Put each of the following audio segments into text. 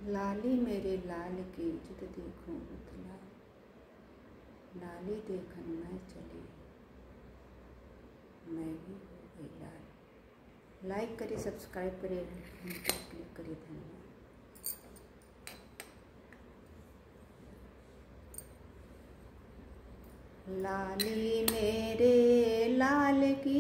लाली मेरे लाल की जिद देखूं उतला लाली देखन मैं चली मैं भी हो गई लाल लाइक करिए सब्सक्राइब करिए क्लिक करिए धन्यवाद लाली मेरे लाल की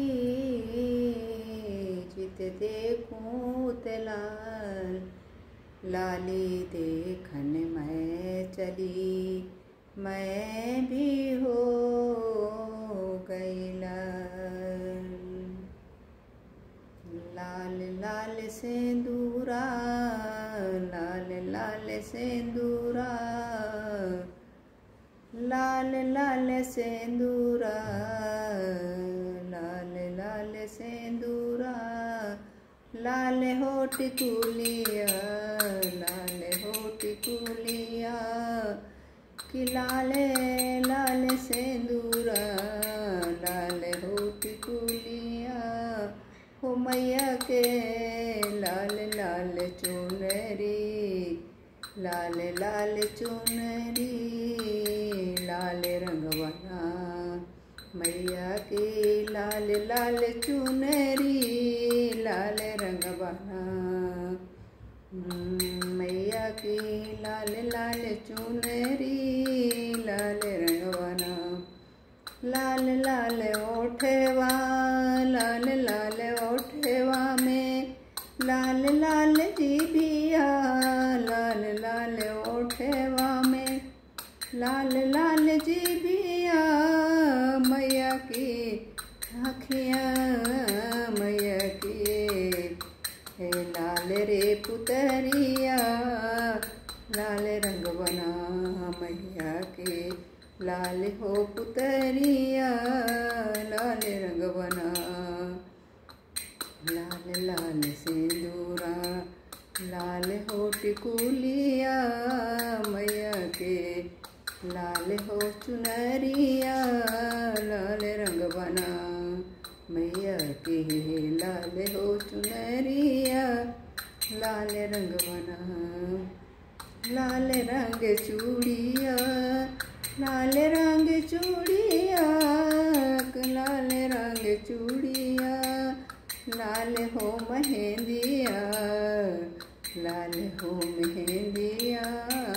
जित देखूं लाल लाली देखन मैं चली मैं भी हो गई लाल लाल लाल सेंदूरा लाल लाल सेंदूरा लाल लाल सेंदूरा लाल लाल सेंदूरा लाल होट कुलिया लाल होट कुलिया कि लाल लाल सेंदूरा लाल होट कुलिया हो मैया के लाल लाल चुनरी लाल लाल चुनरी लाल रंगवना मैया के लाल लाल चुनरी लाल रंगवना मैया की लाल लाल चुनरी लाल रंगवना लाल लाल ओठवा लाल लाल ओठवा में लाल लाल जीबिया लाल लाल ओठवा में लाल लाल जीबिया मैया की आखियाँ मैया की हे लाल रे पुतरिया लाल रंग बना मैया के लाल हो पुतरिया लाल रंग बना लाल लाल सिंदूरा लाल हो टिकुलिया मैया के लाल हो चुनरिया लाल रंग बना मैया के लाल हो चुनरिया लाल रंग बना लाल रंग चूड़िया लाल रंग चूड़िया लाल रंग चूड़िया लाल हो मेहंदिया लाल हो मेहंदिया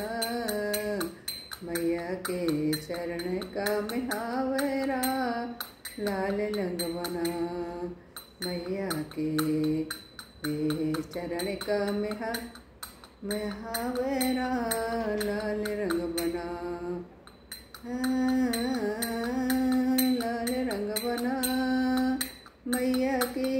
मैया के चरण का मिहावरा लाल लंग बना मैया के चरण का मिहा मिहावरा लाल रंग बना लाल रंग बना मैया के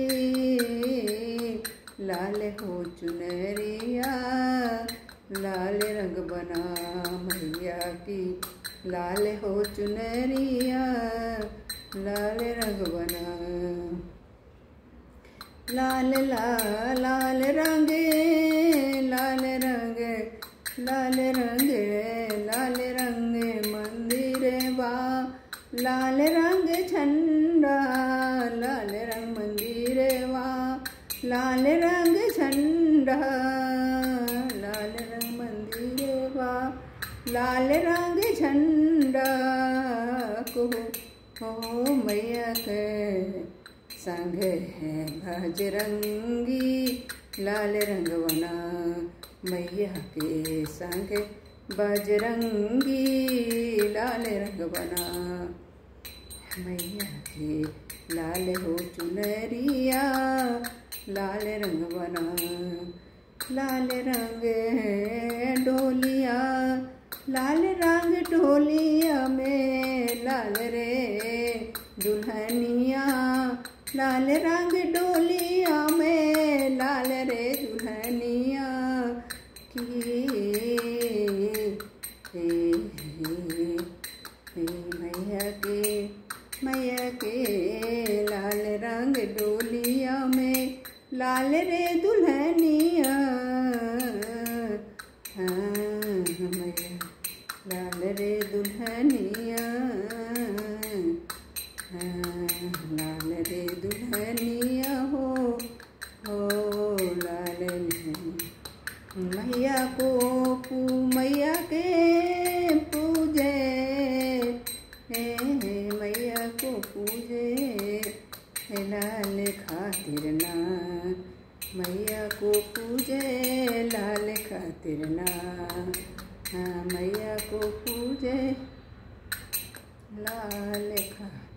लाल हो चुनरिया लाल रंग बना मैया की लाल हो चुनरिया लाल रंग बना लाल लाल लाल रंग लाल रंग लाल रंग लाल रंग मंदिर बा लाल रंग झंडा लाल रंग मंदिर बा लाल रंग झंडा लाल रंग मंदिर बा लाल रंग झंडा को हो मैया के संग है बजरंगी लाल रंग बना मैया के संग बजरंगी लाल रंग बना मैया के लाल हो चुनरिया लाल रंग बना लाल रंग डोलिया लाल रंग डोलिया में लाल रे दुल्हनिया लाल रंग डोलिया में लाल रे दुल्हनिया की मैया के मैया के लाल रंग डोलिया में लाल रे दुल्हनिया हाँ मैया लाल रे दुल्हनिया लाल रे दुल्हनिया हो हो लाल मैया को पू मैया के पूजे हे हे मैया को पूजे हे लाल खातिर ना मैया को पूजे लाल खातिर ना हाँ मैया को पूजे लाल खा